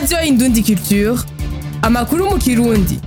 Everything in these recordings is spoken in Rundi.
radiyo indundi culture amakuru mu kirundi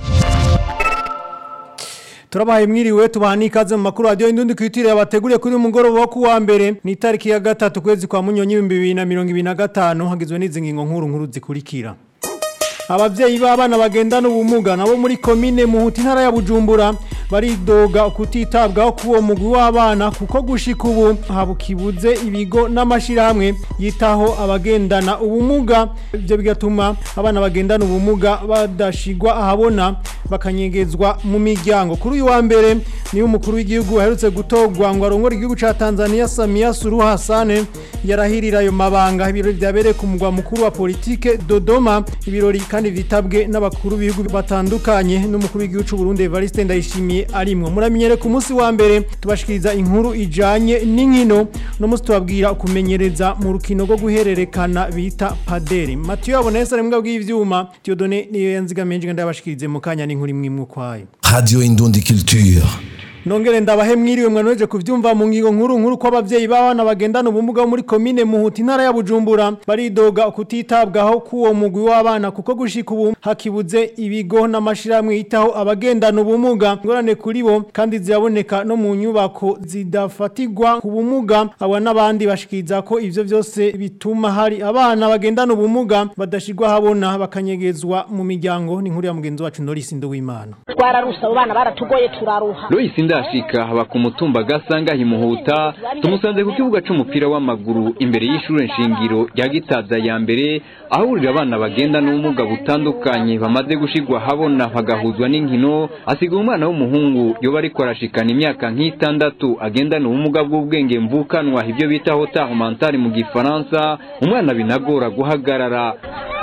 turabahaye mwiriwe tubaha n'ikaze mu makuru radiyo indundi kwitiriye abateguriye kuri uyu mugoroba wo kuwa mbere ni itariki ya gatatu kwezi kwa munyonyi ibihumbi bibiri na mirongo ibiri na gatanu hagizwe n'izi ngingo nkuru nkuru zikurikira abavyeyi b'abana bagendana ubumuga nabo muri komine muhuta intara ya bujumbura baridoga kutitabwaho k'uwo mugwi w'abana kuko gushika ubu habukibuze ibigo n'amashirahamwe yitaho abagendana ubumuga ivyo bigatuma abana bagendana ubumuga badashigwa ahabona bakanyegezwa mu miryango kuri uyu wa mbere niyo umukuru w'igihugu aherutse gutorwa ngo arongore igihugu ca Tanzania Samia Suluhu Hassan yarahirira ayo mabanga ibirori vyabereye ku mugwa mukuru wa politike Dodoma ibirori kandi vitabwe n'abakuru b'ibihugu batandukanye n'umukuru w'igihugu c'u Burundi Evariste Ndayishimiye arimwo muramenyere ku munsi wa mbere tubashikiriza inkuru ijanye n'inkino no munsi tubabwira kumenyereza mu rukino rwo guhererekana bita paderi Mathieu Abonesa ari mbwa bw'ivyuma Dieudonné niyo yanzigamenje ndabashikirize mu kanya n'inkuru imwe imwe kwayo Radio Indundi Culture. Nongere ndabahe mwiriwe mwanoje kuvyumva mu ngingo nkuru nkuru ko abavyeyi b'abana bagendana ubumuga muri komine Muhuta intara ya Bujumbura baridoga kutitabwaho k'uwo mugwi w'abana kuko gushika ubu hakibuze ibigo n'amashirahamwe yitaho abagendana ubumuga ngorane kuri bo kandi ziraboneka no mu nyubako zidafatigwa ku bumuga aba n'abandi bashikiriza ko ivyo vyose bituma hari abana bagendana ubumuga badashigwa habona bakanyegezwa mu miryango ni nkuru ya mugenzi wacu Norisi Nduwimana twararusa abo bana baratugoye turaruha Lois Ndashika haba ku mutumba gasanga himuhuta tumusanze ku kibuga c'umupira w'amaguru imbere y'ishure nshingiro rya Gitaza ya mbere ahurira abana bagenda n'ubumuga butandukanye bamaze gushigwa habona bagahuzwa n'inkino asiga umwana w'umuhungu yoba ariko arashikana imyaka nk'itandatu agendana ubumuga bw'ubwenge mvukanwa ibyo bita retard mental mu gifaransa umwana binagora guhagarara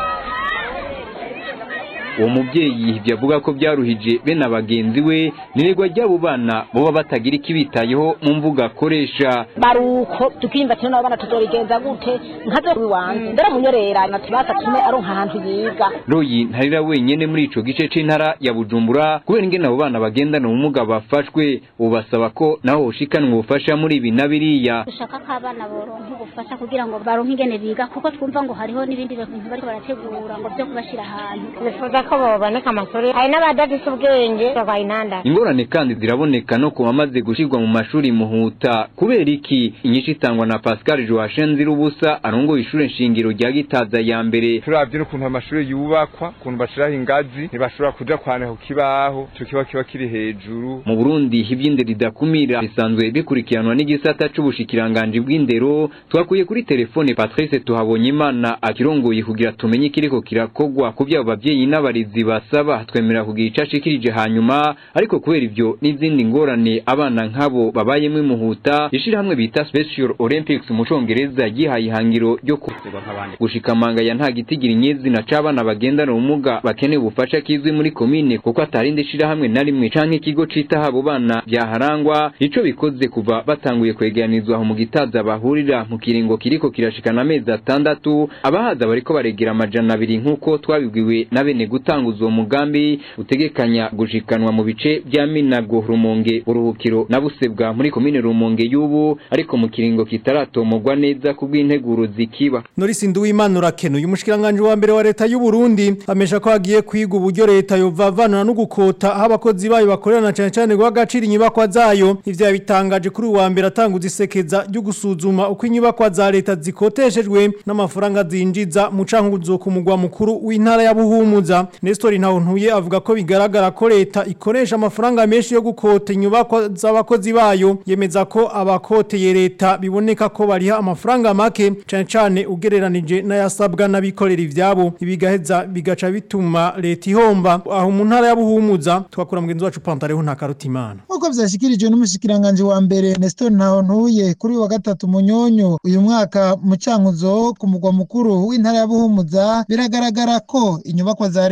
uwo mubyeyi ibyo avuga ko byaruhije bene abagenzi we niregwa ry'abo bana boba batagira ikibitayeho mu mvuga akoresha baruko tukimva tino nabo bana tuzorigenza gute nkaze wiwanze ndera munyorera na tubasa tume aronka ahantu yiga royi ntarira wenyene muri ico gice c'intara ya bujumbura kubera ingene abo bana bagendana ubumuga bafashwe ubu basaba ko naho hoshikanwa ubufasha muri ibi na biriya dushaka ko abana boronka ubufasha kugira ngo baronke ingene biga kuko twumva ngo hariho n'ibindi bintu bariko barategura ngo vyo kubashira ahantu bifuza ko baboneka amasuri hari n'abadafise ubwenge barwaye intandaro ingorane kandi ziraboneka no ku bamaze gushirwa mu mashuri muhuta kubera iki inyinshi itangwa na Pascal Joachim Zirubusa arongoye ishure nshingiro rya Gitaza ya mbere turavye n'ukuntu amashuri yubakwa ukuntu bashiraho ingazi ntibashobora kuja kwanika ku kibaho ico kiba kiba kiri hejuru mu Burundi ivy'indero ridakumira bisanzwe bikurikiranwa n'igisata c'ubushikiranganje bw'indero twakuye kuri telefone Patrice Tuhabonyimana akirongoye kugira tumenye ikiriko kirakogwa ku vyabo bavyeyi n'abarezi basaba twemera kugira ico ashikirije hanyuma ariko kubera ivyo n'izindi ngorane abana nk'abo babayemwo imuhuta ishirahamwe bita Special Olympics mu congereza yihaye ihangiro ryo gushika manga ya nta gitigira inyezina c'abana bagendana ubumuga bakeneye ubufasha kizwi muri komine kuko atarindi shirahamwe na rimwe canke ikigo cita abo bana byaharangwa ico bikoze kuva batanguye kwegeranizwa aho mu gitaza bahurira mu kiringo kiriko kirashikana amezi atandatu abahaza bariko baregera amajana abiri nk'uko twabibwiwe na bene gutanguza uwo mugambi utegekanya gushikanwa mu bice bya Minago Rumonge uruhukiro na Busebwa muri komine Rumonge y'ubu ariko mu kiringo kitaratomogwa neza kubw'integuro zikiba Norisi Nduwimana urakenuye umushikiranganje wa mbere wa leta y'u Burundi amesha ko hagiye kwiga uburyo leta yovavanura no gukota aho abakozi bayo bakorerana cyane cyane guhagacira inyubakwa zayo ivyo yabitangaje kuri uwa mbere atanguza isekeza ryo gusuzuma uko inyubakwa za leta zikoteshejwe n'amafaranga zinjiza mu cankuzo ku mugwa mukuru w'intara ya Buhumuza Nestor Ntawuntuye avuga ko bigaragara ko leta ikoresha amafaranga menshi yo gukota inyubakwa z'abakozi bayo yemeza ko abakoteye leta biboneka ko bariha amafaranga make cyane cyane ugereranije n'ayasabwa n'abikorera ivyabo ibigaheza bigaca bituma leta ihomba aho mu ntara ya Buhumuza twakura mugenzi wacu Pantareho nta karutimana Uko vyashikirijwe n'umushikiranganje wa mbere Nestor Ntawuntuye kuri wa gatatu munyonyo uyu mwaka mu cankuzo ku mugwa mukuru w'intara ya Buhumuza biragaragara ko inyubakwa za leta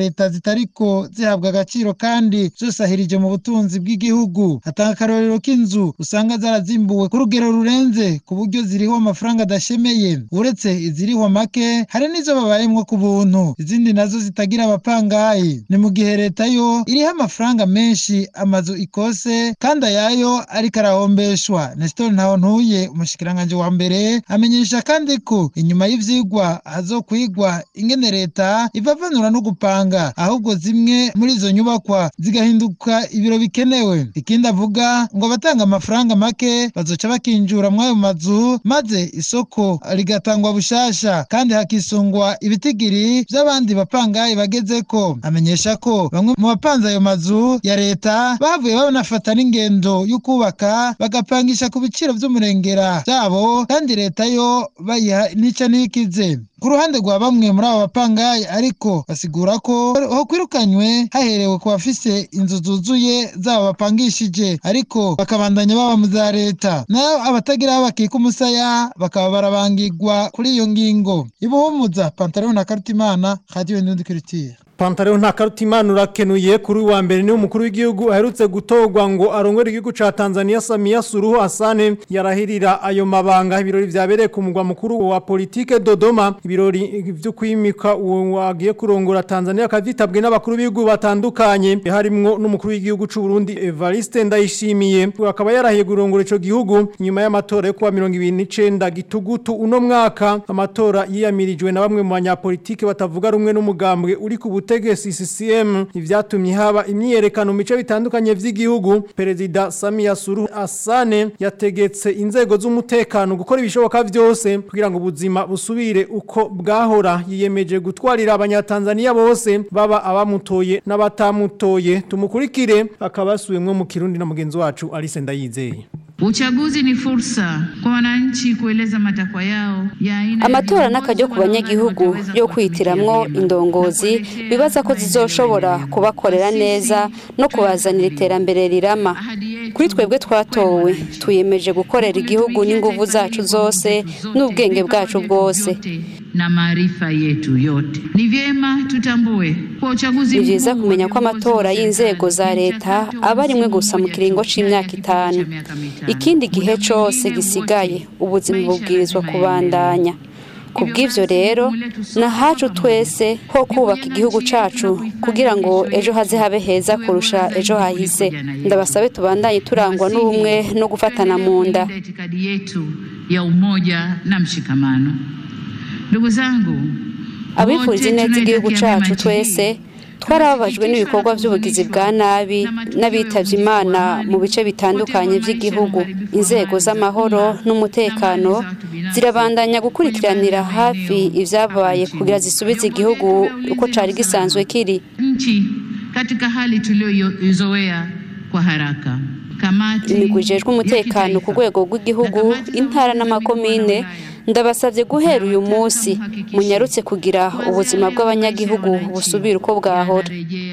leta zitariko zihabwa agaciro kandi zosahirije mu butunzi bw'igihugu atanga akarorero k'inzu usanga zarazimbuwe ku rugero rurenze ku buryo ziriho amafaranga adashemeye uretse iziriho make hari n'izo babayemwo ku buntu izindi nazo zitagira abapangayi ni mu gihe leta yo iriho amafaranga menshi amazu ikose kandi ayayo ariko arahombeshwa nestor ntaho ntuye umushikiranganje wa mbere amenyesha kandi ko inyuma y'ivyigwa hazokwigwa ingene leta ivavanura no gupanga ahubwo zimwe muri izo nyubakwa zigahinduka ibiro bikenewe ikindi avuga ngo abatanga amafaranga make bazoca bakinjura mw'ayo mazu maze isoko rigatangwa bushasha kandi hakisungwa ibitigiri vy'abandi bapangayi bagezeko amenyesha ko bamwe mu bapanze ayo mazu ya leta bavuye banafata n'ingendo yo kubaka bagapangisha ku biciro vy'umurengera vyabo kandi leta yo bayiha nica n'ikize ku ruhande rwa bamwe muri abo bapangayi ariko basigura ko ho kwirukanywe haherewe ku bafise inzu zuzuye zabo bapangishije ariko bakabandanya baba mu za leta nayo abatagira aho bakika umusaya bakaba barabangirwa kuri iyo ngingo ibuhumuza pantaro na karutimana radiyo n'undi kiritiye Pantaro nta karutimana urakenuye kuri wa mbere ni umukuru w'igihugu aherutse gutorwa ngo arongore igihugu ca Tanzania Samia Suluhu Hassan yarahirira ayo mabanga ibirori vyabereye ku mugwa mukuru wa politike Dodoma ibirori vyo kwimika uwo wagiye kurongora Tanzania kavitabwe n'abakuru b'igihugu batandukanye harimwo n'umukuru w'igihugu c'u Burundi Evariste Ndayishimiye akaba yarahiye kurongora ico gihugu nyuma y'amatora yo kuwa 2029 gitugutu uno mwaka amatora yiyamirijwe na bamwe mu banyapolitike batavuga rumwe n'umugambwe uri ku ubutegetsi CCM ivyatumye haba imyiyerekano mu bice bitandukanye vy'igihugu perezida Samia Suluhu Hassan yategetse inzego z'umutekano gukora ibishoboka vyose kugira ngo ubuzima busubire uko bwahora yiyemeje gutwarira abanyatanzania bose baba abamutoye n'abatamutoye tumukurikire akabasubiyemwo mu Kirundi na mugenzi wacu Alice Ndayizeye Uchaguzi ni fursa kwa wananchi kueleza matakwa yao ya aina amatora n'akaryo ku banyagihugu yo kwitiramwo indongozi bibaza ko zizoshobora kubakorera neza no kubazanira iterambere rirama kuri twebwe twatowe twiyemeje gukorera igihugu n'inguvu zacu zose n'ubwenge bwacu bwose na maarifa yetu yote. Ni vyema tutambue kwa uchaguzi ni vyiza kumenya ko amatora y'inzego za leta aba arimwe gusa mu kiringo c'imyaka itanu ikindi gihe cose gisigaye ubuzima bubwirizwa kubandanya kubw'ivyo rero nahacu twese ho kubaka igihugu cacu kugira ngo ejo haze habe heza kurusha ejo hahise ndabasabe tubandanye turangwa n'ubumwe no gufatana mu nda itikadi yetu ya umoja na mshikamano ndugu zangu abifuriza ineza igihugu cacu twese twarababajwe n'ibikorwa by'ubugizi bwa nabi n'abitavye imana mu bice bitandukanye by'igihugu inzego z'amahoro n'umutekano zirabandanya gukurikiranira hafi ivyabaye kugira zisubize igihugu uko cari gisanzwe kiri nchi katika hali tuliyoizoea kwa haraka imigwi ijejwe umutekano ku rwego rw'igihugu intara n'amakomine ndabasabye guhera uyu munsi munyarutse kugira ubuzima bw'abanyagihugu busubira uko bwahora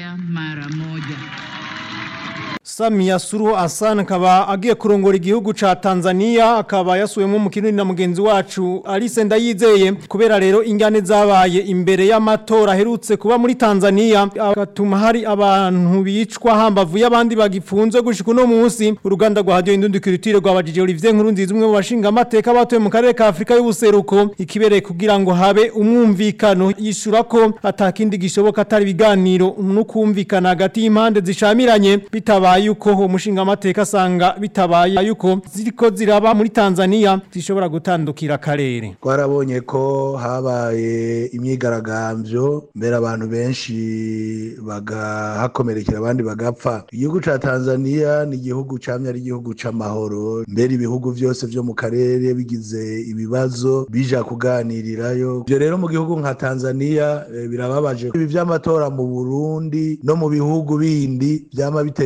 Samia Suluhu Hassan akaba agiye kurongora igihugu ca Tanzania akaba yasuwemwo mu kinini na mugenzi wacu Alice Ndayizeye kubera rero ingane zabaye imbere y'amatora aherutse kuba muri Tanzania agatuma hari abantu bicwa hambavu y'abandi bagifunzwe gushika no munsi uruganda rwa radio Indundi Culture rwabajije Olivier Nkurunziza umwe mu bashinga amateka batuye mu karere ka Afrika y'ubuseruko ikibereye kugira ngo habe umwumvikano yishura ko atakindi gishoboka atari biganiro no kumvikana hagati y'impande zishamiranye bitabaye yuko umushinga amateka asanga bitabaye yuko ziriko ziraba muri Tanzania zishobora gutandukira akarere twarabonye ko habaye imyigaragambyo mbere abantu benshi bagahakomerekera abandi bagapfa igihugu ca Tanzania ni igihugu camye ari igihugu c'amahoro mbere ibihugu vyose vyo mu karere bigize ibibazo bija kuganirirayo ivyo rero mu gihugu nka Tanzania e, birababaje ibi vy'amatora mu Burundi no mu bihugu bindi vyama bitera ingorane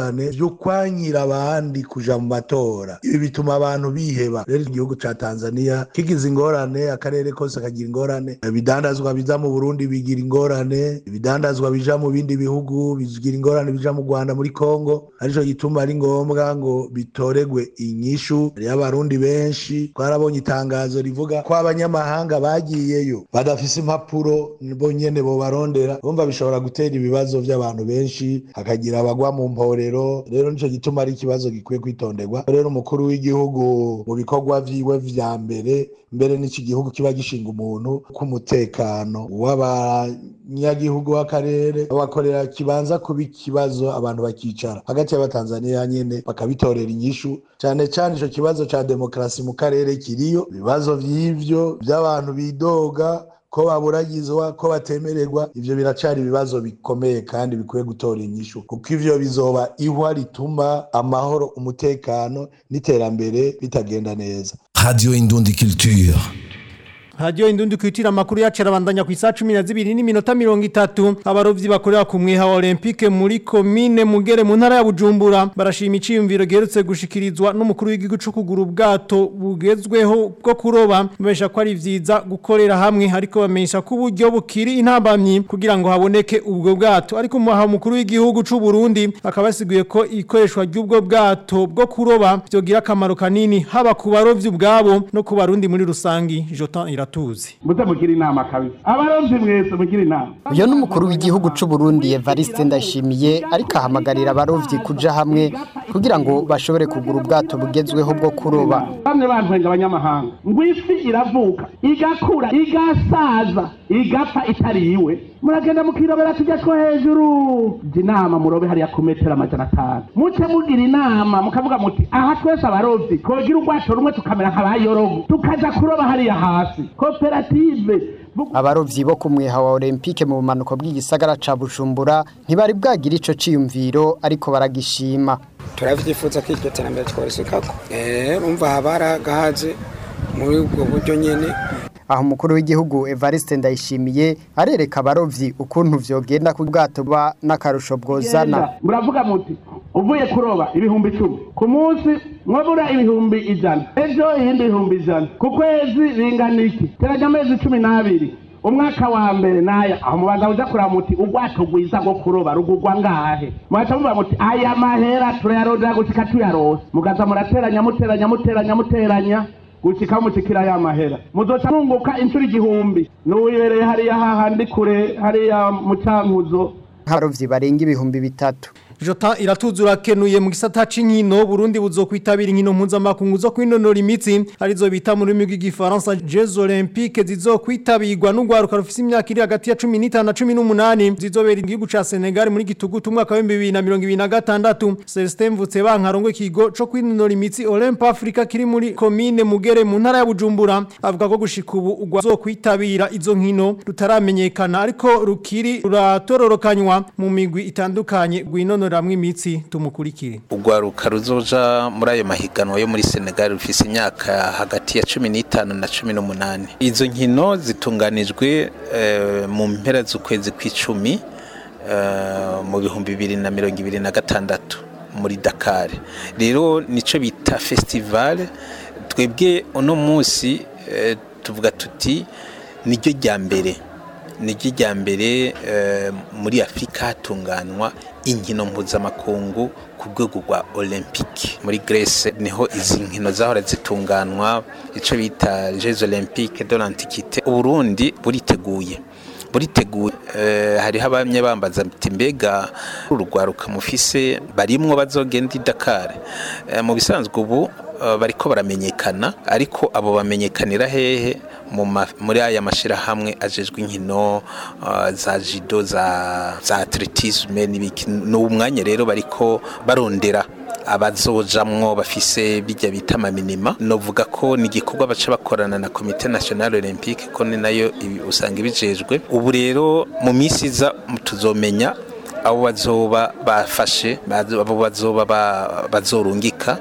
ingorane vyo kwankira abandi kuja mu matora ibi bituma abantu biheba rero igihugu ca Tanzania kigize ingorane akarere kose kagira ingorane ibidandazwa biza mu Burundi bigira ingorane ibidandazwa bija mu bindi bihugu bigira ingorane bija mu Rwanda muri Kongo arico gituma ari ngombwa ngo bitoregwe inyishu hariyo abarundi benshi twarabonye itangazo rivuga ko abanyamahanga bagiyeyo badafise impapuro bo nyene bobarondera bumva bishobora gutera ibibazo vy'abantu benshi hakagira abagwa mu mporero rero nico gituma ari ikibazo gikwiye kwitonderwa rero umukuru w'igihugu mu bikorwa vyiwe vya mbere mbere n'iki gihugu kiba gishinga umuntu k'umutekano w'abanyagihugu w'akarere bakorera kibanza kuba ikibazo abantu bakicara hagati y'abatanzaniya nyene bakabitorera inyishu cane cane ico kibazo ca demokarasi mu karere kiriyo ibibazo vy'ivyo vy'abantu bidoga ko baburagizwa ko batemererwa ivyo biracari ibibazo bikomeye kandi bikwiye gutora inyishu kuko ivyo bizoba ihwa rituma amahoro umutekano n'iterambere bitagenda neza Radio Indundi Culture. Radio Indundi kwitira makuru yacu arabandanya ku isa 12 n'iminota 30 abarovyi bakorera ku mwiha wa Olympique muri commune Mugere mu ntara ya Bujumbura barashima iciyumviro gerutse gushikirizwa n'umukuru w'igihugu cyo kugura ubwato bugezweho bwo kuroba bamesha ko ari vyiza gukorera hamwe ariko bamenyesha ko uburyo bukiri intambamyi kugira ngo haboneke ubwo bwato ariko mu mukuru w'igihugu c'u Burundi akabasiguye ko ikoreshwa ry'ubwo bwato bwo kuroba byogira akamaro kanini haba ku barovyi ubwabo no ku barundi muri rusangi Jotan ira tuzi muze mugira inama kabisa abarovyi mwese mugira inama uyo n'umukuru w'igihugu c'u Burundi Evariste Ndashimiye ariko ahamagarira abarovyi kuja hamwe kugira ngo bashobore kugura ubwato bugezweho bwo kuroba bamwe bantwenga abanyamahanga ngo ifi iravuka igakura igasaza igapfa itariwe muragenda mukirobera tujya two hejuru jya inama murobe hariya ku metero amajana atanu muce mugira inama mukavuga muti aha twese abarovyi twogira ubwato rumwe tukamera nk'abayorogo tukaja kuroba hariya hasi koperative abarovyi bo ku mwiha wa Olympique mu bumanuko bw'igisagara ca Bujumbura ntibari bwagira ico ciyumviro ariko baragishima turavyifuza ko iryo terambere tworisukako eh umva habara gahaze muri ubwo buryo nyene aho umukuru w'igihugu Evariste Ndayishimiye arereka abarovyi ukuntu vyogenda ku bwato ba n'akarusho bwozana muravuga muti uvuye kuroba ibihumbi icumi ku munsi mwabura ibihumbi ijana ejo iyindi ibihumbi ijana ku kwezi bingana iki teranya amezi cumi n'abiri umwaka wa mbere naya aho mubanza uja kuraba muti ubwato rwiza bwo kuroba rugurwa ngahe mwaca muvuga muti aya mahera turayarondera gushika tuyaronse mugaza murateranya muteranya muteranya muteranya gushika mushikira ya mahera muzoca mwunguka inshuro igihumbi n'uwibereye hariya hahandi kure hariya mu cankuzo abarovyi barenga ibihumbi bitatu Jota iratuzura kenuye mu gisata c'inkino Burundi buzokwitabira inkino mpuzamakungu zo kwinonora imitsi arizo bita mu rurimi rw'igifaransa Jeux Olympiques zizokwitabirwa n'ugwaruka rufise imyaka iri hagati ya 15 na 18 zizobera igihugu ca Senegal muri gitugutu umwaka wa 2026 Celestin Mvutse bankarongo ikigo co kwinonora imitsi Olymp Africa kiri muri commune Mugere mu ntara ya Bujumbura avuga ko gushika ubu ugwazokwitabira izo nkino rutaramenyekana ariko rukiri ruratororokanywa mu migwi itandukanye gwinonora ramwe imitsi tumukurikire ugwaruka ruzoja muri ayo mahiganwa yo muri Senegal rufise imyaka hagati ya 15 na 18 izo nkino zitunganijwe uh, mu mpera z'ukwezi kw'icumi uh, mu bihumbi bibiri na mirongo ibiri na gatandatu muri Dakar rero nico bita festival twebwe uno munsi uh, tuvuga tuti niryo rya mbere niryo rya mbere muri afurika hatunganywa inkino mpuzamakungu ku rwego rwa olympique muri Grèce niho izi nkino zahora zitunganwa icyo bita jeux olympique de l'antiquité uburundi buriteguye buriteguye hariho abamye bambaza ati mbega urugwaruka mufise barimwo bazogenda i Dakar mu bisanzwe ubu bariko baramenyekana ariko abo bamenyekanira hehe muri aya mashirahamwe ajejwe inkino za jido za za atletisme n'ibiki n'umwanya rero bariko barondera abazojamwo bafise bijya bita amaminima novuga ko ni igikorwa baca bakorana na komite nationale olympique ko ni nayo usanga ibijejwe ubu rero mu minsi iza tuzomenya abo bazoba bafashe abo bazoba bazorungika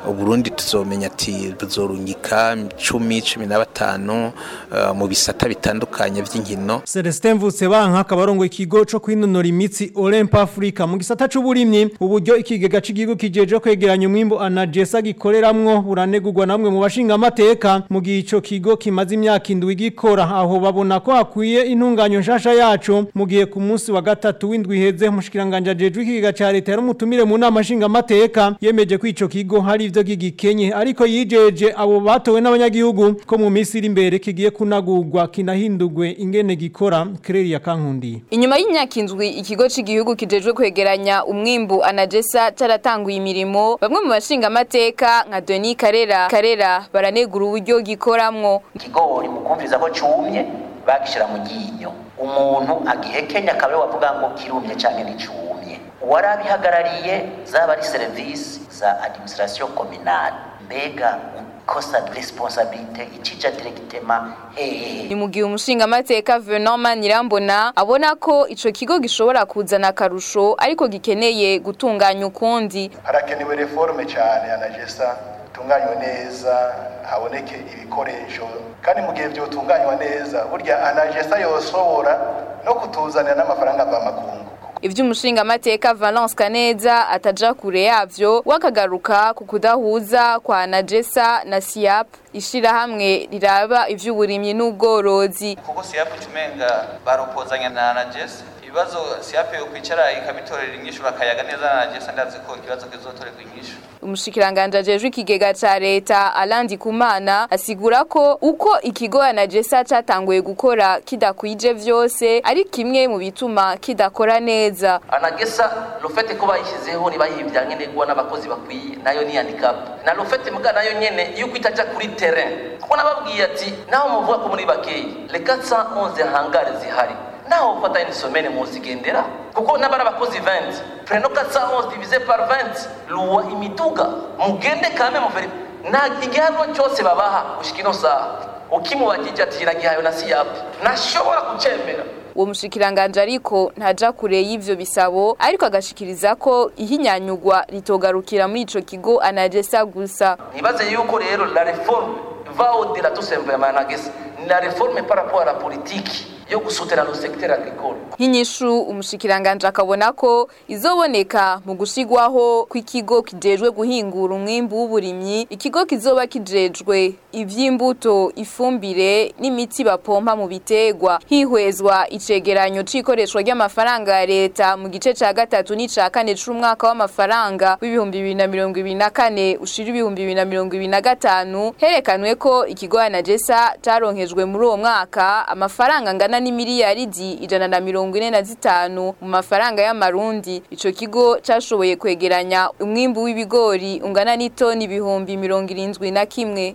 uburundi tuzomenya ati buzorungika cumi cumi na batanu uh, mu bisata bitandukanye vy'inkino Celestin Mvutsebanka akaba arongoye ikigo co kwinonora imitsi Olymp Africa mu gisata c'uburimyi uburyo ikigega c'igihugu kijeje kwegeranya umwimbo anagesa gikoreramwo buranegurwa namwe mu bashinga amateka mu gihe ico kigo kimaze imyaka indwi gikora aho babona ko hakwiye intunganyo nshasha yacu mu gihe ku munsi wa gatatu w'indwi iheze mushikiranganje ajejwe ikigega ca leta yari umutumire mu nama nshinga amateka yemeje ko ico kigo hari ivyo gigikenye ariko yijeje abo batowe n'abanyagihugu ko mu minsi iri imbere kigiye kunagurwa kinahindurwe ingene gikora Claire Kankundi Inyuma y'imyaka indwi ikigo c'igihugu kijejwe kwegeranya umwimbu anagesa caratanguye imirimo bamwe mu bashinga amateka nka Denis Karera Karera baranegura uburyo gikoramwo ikigori mu kumviriza ko cumye bagishira mu ryinyo umuntu agihekenya akaba wavuga ngo kirumye canke nticumye warabihagarariye zaba ari serivisi za administration communale mbega kosa de responsabilité icija directement hehe ni mu gihe umushinga amateka Venant Manirambona abona ko ico kigo gishobora kuzana akarusho ariko gikeneye gutunganya ukundi harakenewe reforme cyane anagesa tunganywe neza haboneke ibikoresho kandi mu gihe byotunganywa neza burya anagesa yosobora no kutuzanira n'amafaranga mvamakungu ivyo umushinga amateka Valence Kaneza ataja kure yavyo wakagaruka ku kudahuza kwa Najesa na Siap ishira hamwe riraba ivy'uburimyi n'ubworozi kuko Siap tumenga baropozanya na Najesa ibibazo Siap yo kwicara ikabitorera inyishu bakayaga neza na Najesa ndazi ko ikibazo kizotorerwa inyishu umushikiranganje ajejwe ikigega ca leta Alandi Kumana asigura ko uko ikigo Anagesa catanguye gukora kidakwije vyose ari kimwe mu bituma kidakora neza anagesa lofete ko bayishyizeho nibayibya nkenerwa n'abakozi bakwiye nayo ni handicap na lofete muga nayo nyene yuko itaja kuri terrain kuko nababwiye ati naho muvuga ko muri bakeyi le 411 hangare zihari naho ufata une semaine muzigendera kuko n'abari abakozi 20 preno 411 divisé par 20 luwa imiduga mugende kame muveri nta igihano cyose babaha gushika ino saha ukimubagije ati iragihayo na siyapu ntashobora kucemera uwo mushikiranganje ariko ntaja kure y'ivyo bisabo ariko agashikiriza ko ihinyanyugwa ritogarukira muri ico kigo anagesa gusa nibaze yuko rero la réforme va au-delà tout simplement anagesa la réforme par rapport à la politique yo gusutira no secteur agricole nk'inyishu umushikiranganje akabona ko izoboneka mu gushigwaho kw'ikigo kijejwe guhingura umwimbu w'uburimyi ikigo kizoba kijejwe ivy'imbuto ifumbire n'imiti bapompa mu bitegwa hihwezwa icegeranyo c'ikoreshwa ry'amafaranga ya leta mu gice ca gatatu n'ica kane c'umwaka w'amafaranga w'ibihumbi bibiri na mirongo ibiri na kane ushira ibihumbi bibiri na mirongo ibiri na gatanu herekanwe ko ikigo anagesa caronkejwe muri uwo mwaka amafaranga angana n'imiliyaridi ijana na mirongo ine na zitanu mu mafaranga y'amarundi ico kigo cashoboye kwegeranya umwimbu w'ibigori ungana n'itoni ibihumbi mirongo irindwi na kimwe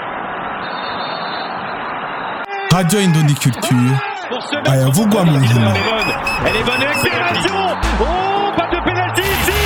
Radio Indondi Culture ayavugwa mu nkino Elle est bonne accélération Oh, pas de pénalty ici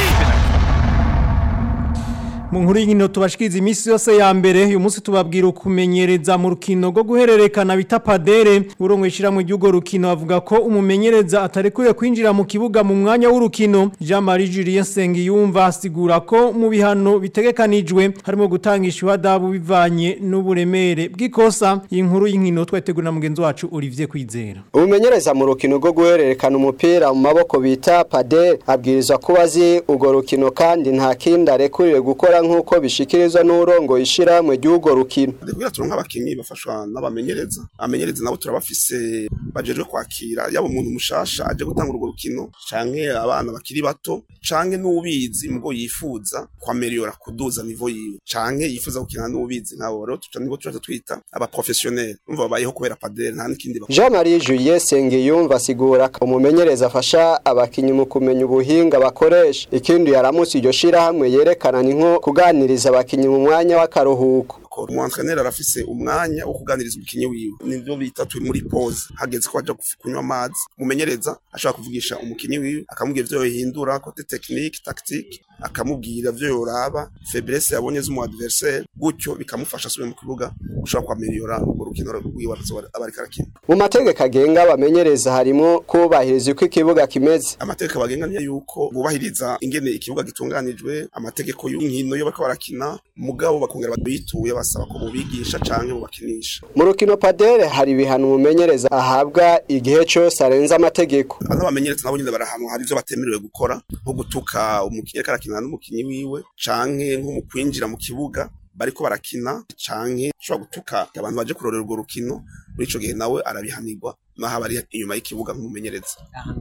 mu nkuru y'inkino tubashikiriza iminsi yose ya mbere uyu munsi tubabwira ukumenyereza mu rukino rwo guhererekana bita padere urongo ishyirahamwe ry'urwo rukino avuga ko umumenyereza atarekuriye kwinjira mu kibuga mu mwanya w'urukino jean marie julien sengiyumva asigura ko mu bihano bitegekanijwe harimo gutanga ishuhadabu bivanye n'uburemere bw'ikosa iyi nkuru y'inkino twategura na mugenzi wacu olivier kwizera umumenyereza mu rukino rwo guhererekana umupira mu maboko bita padere abwirizwa kuba azi urwo rukino kandi nta kindi arekuriwe gukora nk'uko bishikirizwa n'urongo ishyirahamwe ry'urwo rukino kugira turonke abakinyi bafashwa n'abamenyereza abamenyereza nabo turabafise bajejwe kwakira yaba umuntu mushasha aje gutanga urwo rukino canke abana bakiri bato canke n'ubizi mugo yifuza kwameliora kuduza nivo yiwe canke yifuza gukina n'ubizi nabo rero tuca nibo tuca twita aba professionnel umva babayeho kubera padere nta n'ikindi Jean Marie Julien Sengiyumva asigura ko umumenyereza afasha abakinyi mu kumenya ubuhinga bakoresha ikindi yaramutse iryo shirahamwe yerekana ni nko kuganiriza abakinyi mu mwanya w'akaruhuko bakora umu entraîneur arafise umwanya wo kuganiriza umukinyi wiwe nivyo bita turi muri pause hageze ko aja kunywa amazi mumenyereza ashobora kuvugisha umukinyi wiwe akamubwira ivyo yohindura kote technique tactique akamubwira vyo yoraba faiblesse yabonye z'umu adversaire gutyo bikamufasha asubire mu kibuga ushobora kwameliora urwo rukino rwiwe aba ariko arakina mu mategeko agenga abamenyereza harimo kubahiriza uko ikibuga kimeze amategeko abagenga niyo yuko bubahiriza ingene ikibuga gitunganijwe amategeko y'inkino yo bariko barakina mugabo bakongera bituye basaba ko bubigisha canke bubakinisha mu rukino padere hari ibihano umumenyereza ahabwa igihe cyose arenze amategeko n'abamenyereza nabo nyine barahanwa hari ivyo batemerewe gukora nko gutuka umukinyi ariko arakina n'umukinyi wiwe canke nko mu kwinjira mu kibuga bariko barakina canke ushobora gutuka abantu baje kurorera urwo rukino muri ico gihe nawe arabihanirwa naho aba ari inyuma y'ikibuga nk'umumenyereza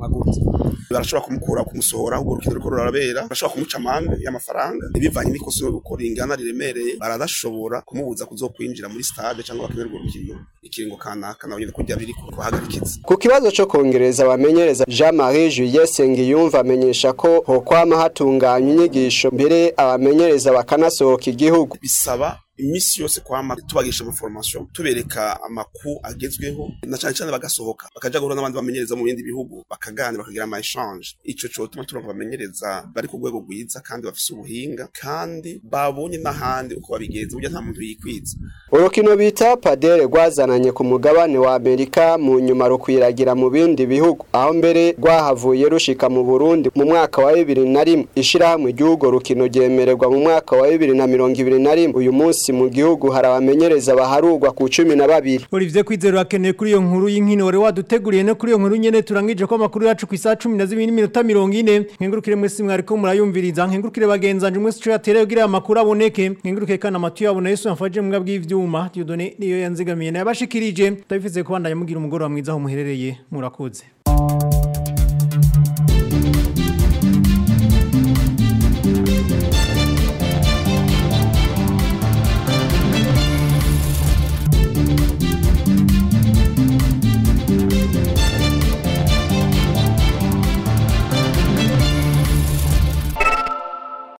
barashobora kumukura kumusohora urwo rukino ruriko rurabera barashobora kumuca amande y'amafaranga ibivanye n'ikosa uko ringana riremereye baradashobora kumubuza kuzokwinjira muri stade cyangwa bakinira urwo rukino ikiringo kanaka nawe nyine kurya biri kuhagarikiza ku kibazo co kongereza abamenyereza Jean Marie Juliet Sengiyumva amenyesha ko hokwama hatunganywa inyigisho mbere abamenyereza bakanasohoka igihugu bisaba imisi yose kwama tubagisha amaformation tubereka amakuru agezweho na cyane cyane bagasohoka bakaja guhura n'abandi bamenyereza mu bindi bihugu bakaganira bakagira ama exchange ico cyo tuma turonka bamenyereza bari ku rwego rwiza kandi bafise ubuhinga kandi babonye n'ahandi uko babigenza burya nta muntu yikwiza urukino bita padere rwazananye ku mugabane wa Amerika mu nyuma rukwiragira mu bindi bihugu aho mbere rwahavuye rushika mu Burundi mu mwaka wa 2001 ishirahamwe ry'ugo rukino ryemererwa mu mwaka wa 2021 uyu munsi mu gihugu hari abamenyereza baharugwa ku cumi na babiri Olivier Kwizero akeneye kuri iyo nkuru y'inkino wari waduteguriye no kuri iyo nkuru nyene turangije ko amakuru yacu ku isaha 12 n'iminota 40 nkengurukire mwese mwariko murayumviriza nkengurukire bagenzanje mwese cyo yatereye kugira amakuru aboneke nkengurukire kana amatu yabona Yesu yamfaje mu bw'ivyuma Dieudonné niyo yanzigamiye nabashikirije ndabifize kubandanya mugira umugoro wa mwiza aho muherereye murakoze